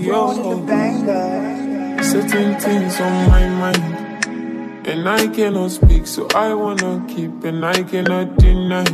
yo. Certain things on my mind, and I cannot speak, so I wanna keep, and I cannot deny.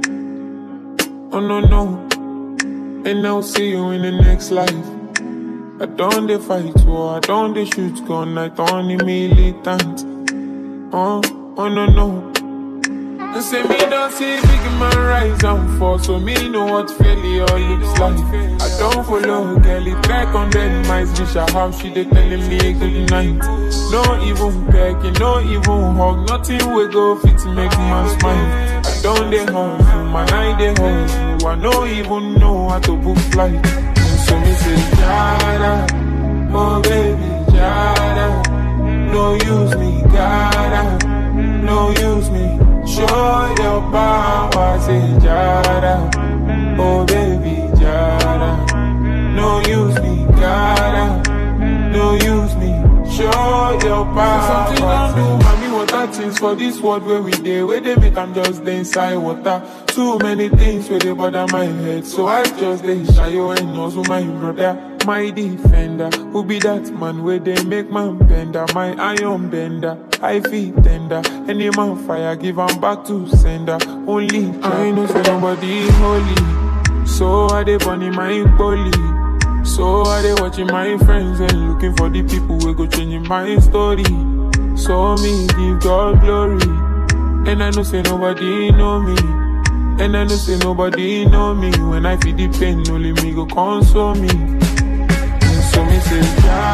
Oh no no, and I'll see you in the next life. I don't dey fight war, I don't dey shoot gun, I don't dey militant. Oh, oh no no. They say me don't see big man rise and fall, so me know what failure looks like. I don't follow girlie, track on dead mice, bitch a how she dey telling me good night. No even pecking, no even hug, nothing we go fit make man smile. I don't dey hustle, man I dey hustle, I no even know how to book flight. So me say, Jada, oh baby, Jada, no use me, gotta, no use me. Show your power, say Jada, oh baby, Jada, no use me, gotta, no use me. Show your power. Something don't do, mommy, water things for this world where we dey, where they make I'm just dey inside water. Too many things where they bother my head, so I just dey shy and also my brother. My defender, who be that man where they make man bender, my iron bender, I feel tender. Any man fire, give am back to sender. Only I know say nobody holy, so I dey bunny my bully. So I dey watching my friends and looking for the people who go changing my story. So me give God glory, and I know say nobody know me. And I know say nobody know me When I feel the pain, only me go console me And so me say,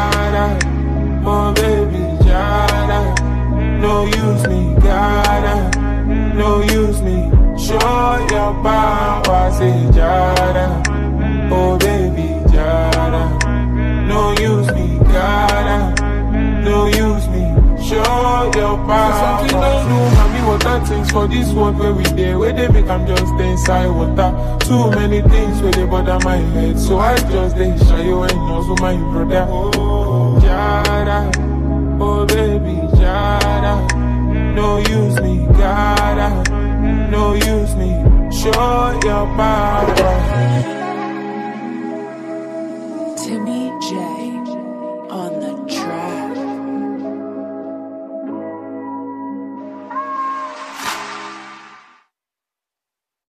Jada Oh baby, Jada No use me, gotta No use me Show your power, say Jada Oh baby, Jada No use me, gotta No use me Show your power Something don't do, mommy, water things for this world where we dey Where they make I'm just dey inside water Too many things where they bother my head So I just dey shy and also my brother Oh, Jada Oh baby, Jada No use me, gotta No use me Show your power Timmy J